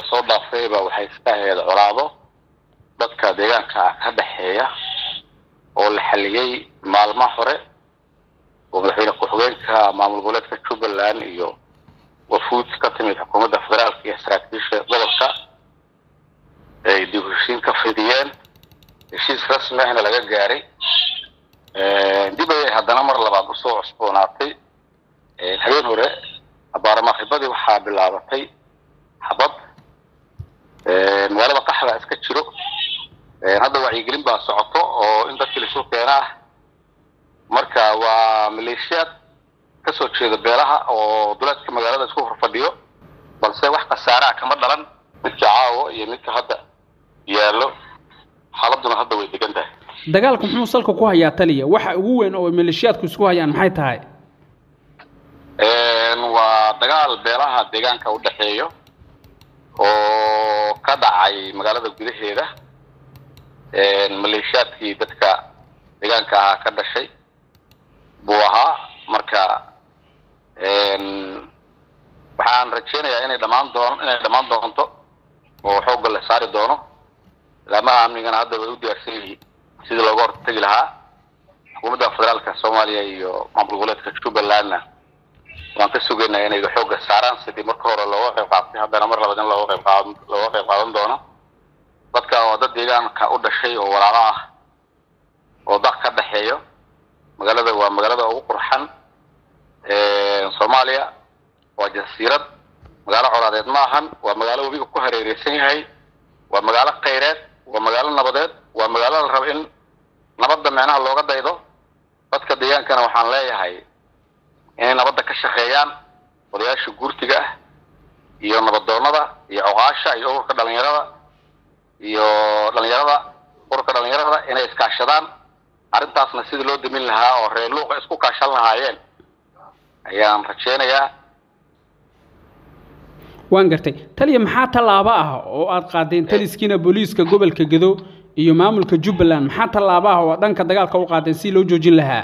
lasoo dhaafayba waxay iska ahayd colaado dadka deegaanka ka dhexeeya oo la xaliyey maalmo hore oo madaxweyne ku-xigeenka maamul goboleedka jubbaland iyo wafuud ka timid xukuumadda federaalka iyo saraakiisha gobolka ay dib heshiin ka fidiyeen heshiis rasmi ahna laga gaaray dib ayay haddana mar labaad usoo cusboonaatay habeen hore abaaramaakibadii waxaa bilaabatay xabad magaalada qaxda iska jiro hadda wacyigelin baa socoto oo in dadkii laisuu keena ah marka waa maleeshiyaad kasoo jeeda beelaha oo duleedka magaalada isku horfadhiyo balse wax khasaaraha kama dhalan midka caawo iyo midka hadda yaallo xaaladuna hadda way degan tahay dagaalku muxuu salka ku hayaa taliya waxa ugu weyn oo maleeshiyaadku isku hayaan maxay tahay waa dagaal beelaha deegaanka u dhexeeyo oo ka dhacay magaalada gudaheeda maleeshiyaadkii dadka deegaanka ahaa ka dhashay buu ahaa marka waxaan rajeynayaa inay dhamaan doon inay dhammaan doonto oo xoogga la saari doono laamaha amnigana hadda way u diyaarsan yihiin sidii looga hortegi lahaa xukuumadda federaalka soomaaliya iyo maamul goboleedka jubbalandna waan ka sugaynaa inay xoogga saaraan sidii marka hore looga qayb qaatay haddana mar labaad in looga qayb qaadan looga qayb qaadan doono dadka waa dad deegaanka u dhashay oo walaalo ah oo daq ka dhexeeyo magaalada waa magaalada ugu qurxan soomaaliya waa jasiirad magaalo colaadeed ma ahan waa magaalo webiga ku hareereysan yahay waa magaalo khayreed waa magaalo nabadeed waa magaalo la rabo in nabadda micnaha looga daydo dadka deegaankana waxaan leeyahay inay nabadda ka shaqeeyaan odayaasha guurtiga ah iyo nabadoonada iyo coqaasha iyo ururka dhalinyarada iyo dhalinyarada ururka dhalinyarada inay iskaashadaan arrintaasna sidii loo damin lahaa oo reer luuqa isku kaashan lahaayeen ayaan rajeynayaa waan gartay taliya maxaa tallaabo ah oo aad qaadeen taliskiina booliiska gobolka gedo iyo maamulka jubbaland maxaa tallaabo ah oo aad dhanka dagaalka u qaadeen si loo joojin lahaa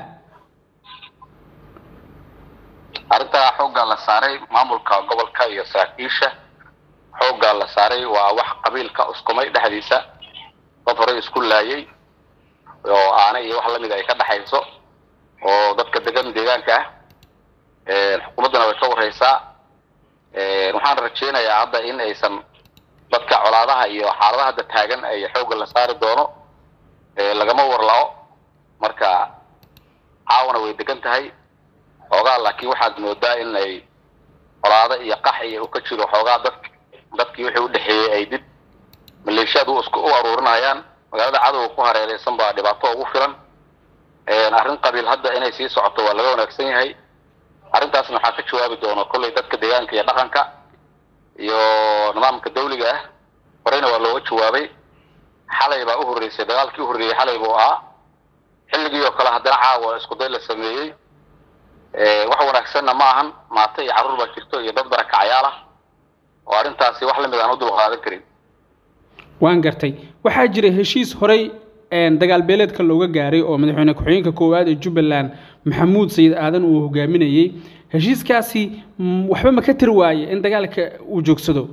arrintaa xooggaa la saaray maamulka gobolka iyo saraakiisha xooggaa la saaray waa wax qabiilka uskumay dhexdiisa dad horey isku laayay oo aana iyo wax lamid ay ka dhexayso oo dadka degan deegaanka ah xukuumaddana way ka wareysaa waxaan rajeynayaa hadda in aysan dadka colaadaha iyo xaaladaha hadda taagan ay xoogga la saari doono lagama warlao marka caawana way degan tahay xoogaa laakiin waxaad moodaa in ay colaado iyo qax iyo ka jiro xoogaa dad dadkii wixii udhexeeyey ay dib maleeshiyaad u isku u aruurinayaan magaalada cadowga ku hareereysan baa dhibaato ugu filan arrin qabiil hadda inay sii socoto waa laga wanaagsan yahay arrintaasna waxaa ka jawaabi doona kolley dadka deegaanka iyo dhaqanka iyo nidaamka dawliga ah horeyna waa looga jawaabay xalay baa u horreysay dagaalkii u horreeyey xalay buu ahaa xilligii oo kale haddana caawa iskuday la sameeyey wax wanaagsanna ma ahan maata iyo carruur baa jirto iyo dad barakacyaal ah oo arrintaasi wax lamid aan u dul qaadan karin waan gartay waxaa jira heshiis horey dagaal beeleedka looga gaaray oo madaxweyne ku-xigeenka koowaad ee jubbaland maxamuud sayid aadan uu hogaaminayey heshiiskaasi waxba ma ka tiri waaye in dagaalka uu joogsado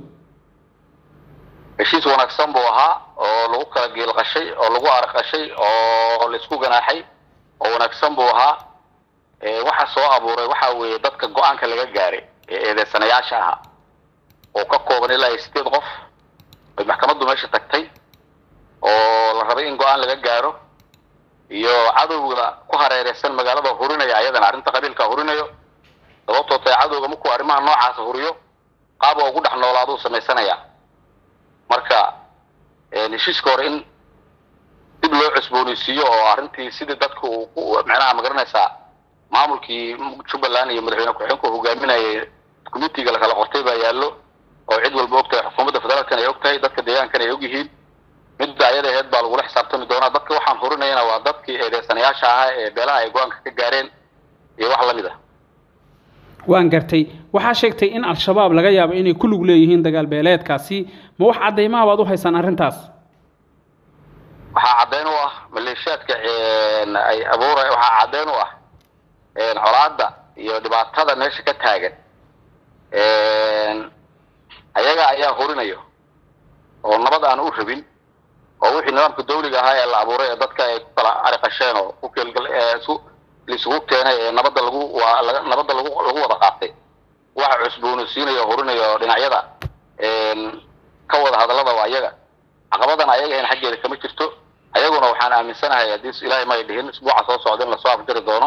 heshiis wanaagsan buu ahaa oo lagu kala geelqashay oo lagu arqashay oo laisku ganaaxay oo wanaagsan buu ahaa waxa soo abuuray waxa weeye dadka go-aanka laga gaaray ee eedeysanayaasha ahaa oo ka kooban ilaa iyo sideed qof ay maxkamaddu meesha tagtay oo la rabay in go-aan laga gaaro iyo cadowga ku hareereysan magaalada hurinaya ayadana arrinta qabiilka hurinayo sababtoo tae cadowga markuu arrimaha noocaasa huriyo qaaba ugu dhex noolaaduu samaysanaya marka heshiiska hore in dib loo cusbooneysiiyo oo arrintii sidii dadka uu macnaha magaranaysaa maamulkii jubbaland iyo madaxweyne ku-xigeenku hogaaminayay committiga lakala qortay baa yaallo oo cid walba og tahay xukuumadda federaalkana ay og tahay dadka deegaankana ay og yihiin midda ayada aheyd baa lagula xisaabtami doonaa dadka waxaan hurinayana waa dadkii eedeysanayaasha ahaa ee beelaha ay go-aanka ka gaareen iyo wax lamid ah waan gartay waxaa sheegtay in al-shabaab laga yaabo inay ku lug leeyihiin dagaal beeleedkaasi ma wax caddaymaha baad u haysaan arrintaas waxaa caddeyn u ah maleeshiyaadka ay abuura waxaa caddeyn u ah colaadda iyo dhibaatada meesha ka taagan ayaga ayaa hurinayo oo nabad aan u rabin oo wixii nidaamka dawliga ahaa ee la abuuray ee dadka ay ku kala ariqasheen oo ku keelgal isu laisugu keenay ee nabadda lagu waa laga nabadda lagu lagu wada qaatay waxa cusboonaysiinaya horinayo dhinacyada ka wada hadallada waa ayaga caqabadan ayaga in xaggeeda kama jirto ayaguna waxaan aaminsanahay haddii ilaahay may dhihin isbuuca soo socda in lasoo afjari doono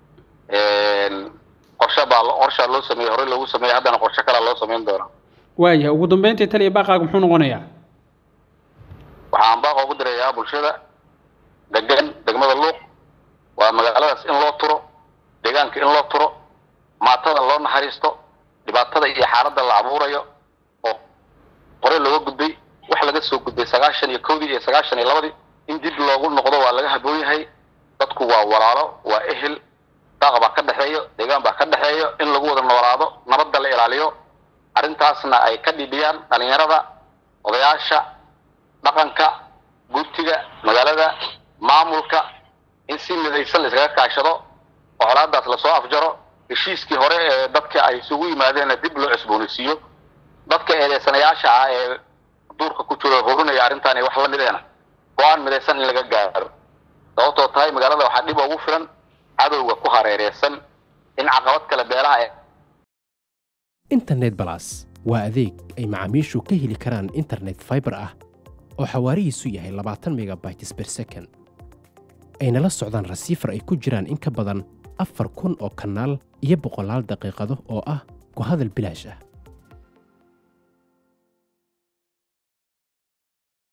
qorshe baa qorshaa loo sameeyey horey loogu sameeyey haddana qorshe kalea loo samayn doona waayahay ugu dambeyntii taliya baaqaaga muxuu noqonayaa waxaan baaqa ugu dirayaa bulshada degan degmada luuq waa magaaladaas in loo turo deegaanka in loo turo maatada loo naxariisto dhibaatada iyo xaaladda la abuurayo oo hore looga gudbay wax laga soo gudbay sagaashan iyo kowdii iyo sagaashan iyo labadii in dib loogu noqdo waa laga haboon yahay dadku waa walaalo waa ehel daaqa baa ka dhexeeyo deegaan baa ka dhexeeyo in lagu wada noolaado nabadda la ilaaliyo arrintaasna ay ka dhibiyaan dhalinyarada odayaasha dhaqanka gurtiga magaalada maamulka in si midaysan la iskaga kaashado oo colaadaas lasoo afjaro heshiiskii hore ee dadka ay isugu yimaadeenna dib loo cusboonaysiiyo dadka eedeysanayaasha ah ee duurka ku jiro horinaya arrintan iyo wax la mideena go-aan midaysan in laga gaaro sababtoo tahay magaalada waxaa dhib ugu filan cadowga ku hareereysan in caqabad kale beelaha ee internet balas waa adeeg ay macaamiishu ka heli karaan internet fiber ah oo xawaarihiisu yahay labaatan megabytes per second ayna la socdaan rasiifar ay ku jiraan in ka badan afar kun oo kanaal iyo boqolaal daqiiqado oo ah ku hadal bilaash ah